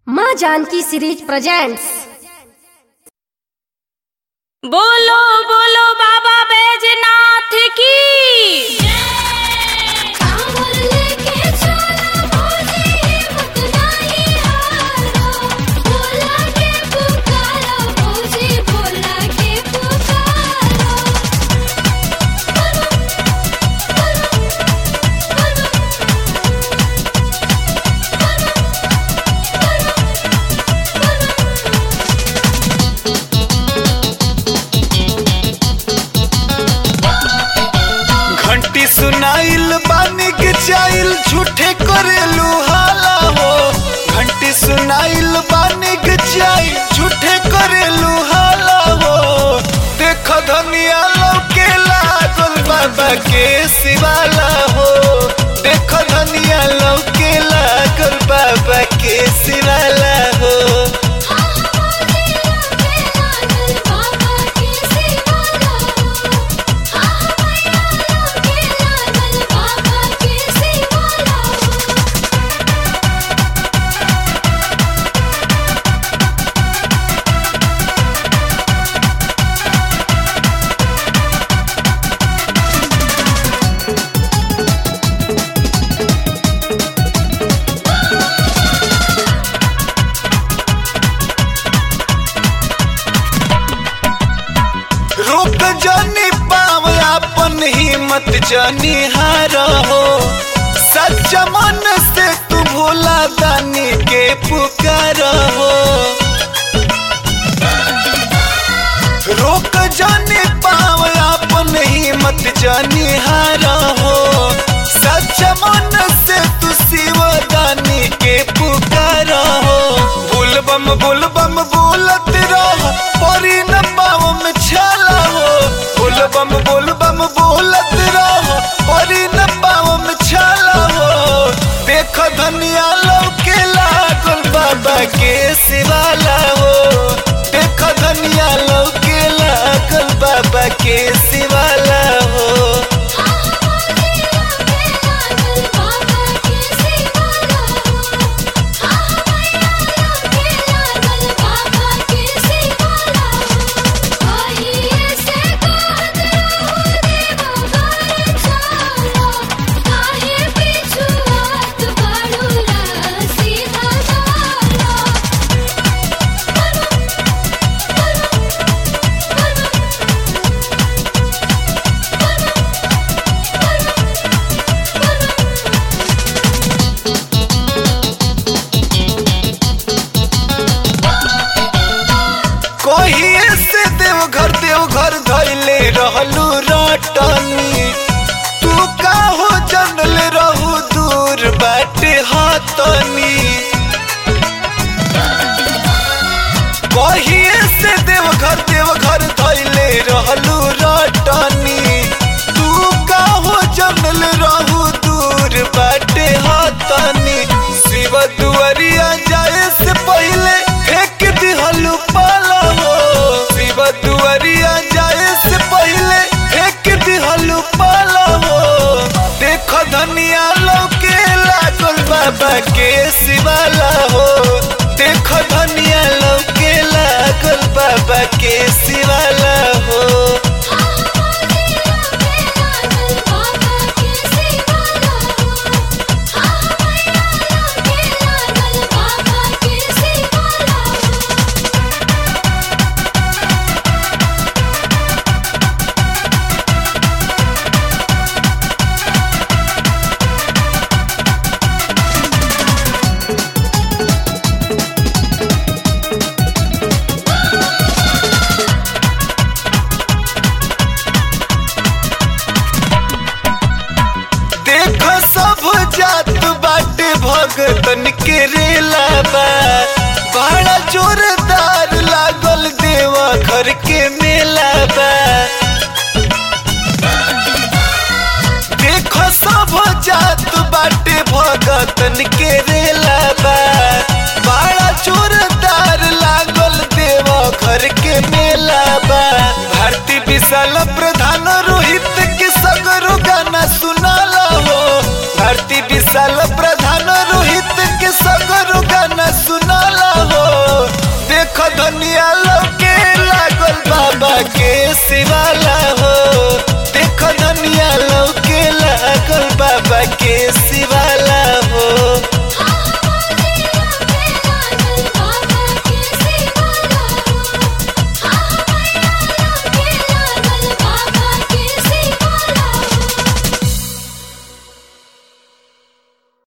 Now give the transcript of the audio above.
माँ Janaki series presents बोलो बोलो बाबा बैजनाथ की कांवर लेके चला भोले हिम्मत नहीं हारो भोला के पुकारो भोले भोला के पुकारो घंटी सुनाइल बानी के चाइल झूठे करेलू हाला हो घंटी सुनाइल बानी के चाइल झूठे करेलू हाला हो देख धनिया लौके लागल बाबा के शिवाला हो देख धनिया लौके लागल बाबा के शिवाला हो बाबा के शिवाला हाँ मैया लोके लागल बाबा के शिवाला रोक जानी पाव अपन हिम्मत जानी हार हो सच्चा मन से तू भोला दानी के पुकार हो रोक जानी पाव अपन हिम्मत जानी हार हो सच्चा मन से तू शिव दानी के पुकार हो बुल बम बुल बम बोलत रहो परी न पाव में छाला हो बुल बम बुल बम बोलत रहो परी न पाव में छाला हो देख धनिया लौके लागल बाबा के शिवाला हो देख धनिया लौके लागल बाबा के शिवाला हो बाबा के शिवाला हाँ मैया लोके लागल बाबा के शिवाला आइए से कहत रहो देवो घर चलो काहे पिछुआत बड़ुला सीधा चलो कहिए से देवघर देवघर धैले रहलू रटनी तू का हो जनल रहू दूर बाटे हतनी कहिए से देवघर देवघर धैले रहलू रटनी तू का हो जनल रहू दूर बाटे हतनी शिव दुआरिया जाए से पहले फेंक दिहलू पाला हो शिव दुआरिया जाए से पहले फेंक दिहलू पाला हो देख धनिया लौके लागल बाबा के शिवाला हो देख धनिया लौके लागल बाबा के शिवाला हो बाबा के शिवाला हाँ मैया लोके लागल बाबा के शिवाला देख सब जात बाटे भगतन के रेला बा बड़ा जोरदार लागल देवा घर के मेला बा देख सब जात बाटे भगतन के रेला बा बड़ा जोरदार लागल देवा घर के मेला बा भारती विशाल प्रधान रोहित के सगरो गाना सुनाला हो भारती विशाल प्रधान रोहित के सगरो गाना सुना सुनाला हो देख धनिया लौके लागल बाबा के सिवा